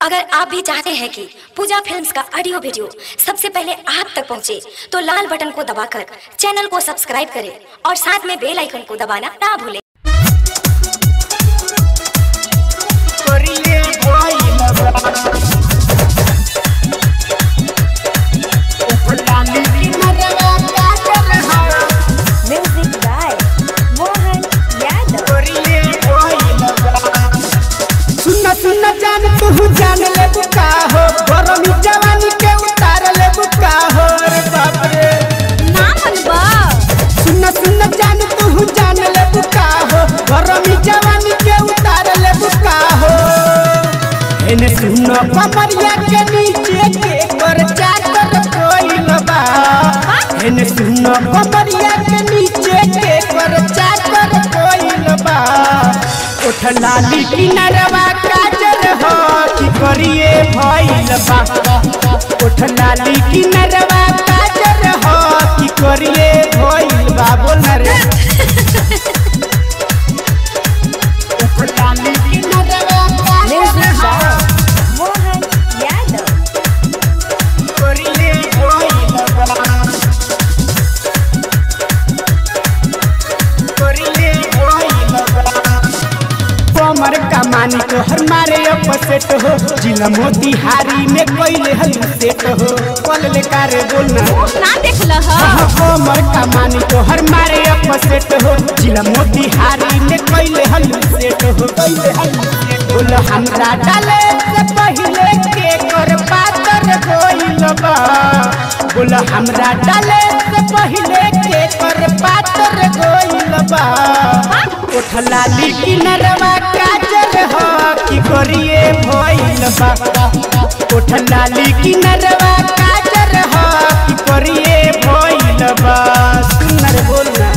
अगर आप भी चाहते हैं कि पूजा फिल्म्स का ऑडियो वीडियो सबसे पहले आप तक पहुंचे, तो लाल बटन को दबाकर चैनल को सब्सक्राइब करें और साथ में बेल आइकन को दबाना ना भूलें करिए भइल म्यूजिक बाय मोहन यादव सुन सुन जान तू जान ले बुका हो गरमी जवानी के उतार ले बुका हो रे बाप रे ना मनबा सुन सुन जान तू जान ले बुका हो गरमी जवानी के उतार ले बुका हो एने सुन कमरिया के नीचे के कर चाकर कोइल बा एने सुन कमरिया के नीचे के कर चाकर कोइल बा उठ लाली किनरवा काजर हो कि करिए भइल बा उठ लाली किनरवा काजर हो कि करिए भइल बा बोल ना रे उठ लाली किनरवा म्यूजिक काजर हो बाय मोहन यादव करिए भइल बा करिए भइल बा कमर कमानी तो हर मारे अपसेट हो जिला मोतिहारी में कोइले हल सेट हो कल ले कारे बोलना ना देखला हाँ, कमर कमानी तो हर मारे अपसेट हो जिला मोतिहारी में कोइले हल सेट हो कोइले हल सेट बोल हमरा डाले से पहले के कर पातर कोइल बा बोल हमरा डाले से पहले के कर पातर कोइल बा उठ लाली किनरवा काजर हो कि करिए भइल बा उठ लाली किनरवा काजर हो कि करिए भइल बा सुनर बोलना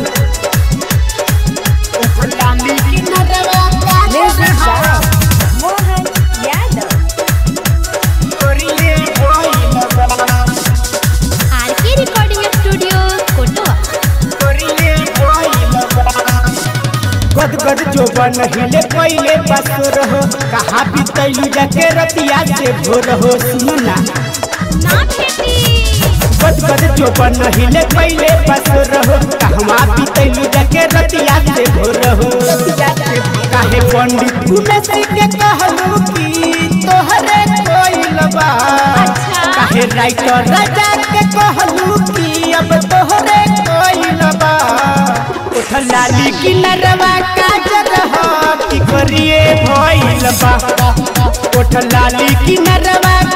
उठ लाली किनरवा काजर म्यूजिक हो बाय मोहन यादव करिए भइल बा आरके रिकॉर्डिंग स्टूडियो कोटवा करिए भइल बा गद गद जो बन हिले पहले बसर हो कहाँ बितैलू जाके रतिया से भोर हो सुनना ना खेती गद गद जो बन हिले पहले बसर हो कहवा बितैलू जाके रतिया से भोर हो काहे पंडित घुमेश के कहलू कि तोहरे कोइल बा काहे राइटर राजा के कहलू कि अब तोहरे कोइल बा उठ लाली किनरवा काजर हो कि करिए भइल बा उठ लाली किनरवा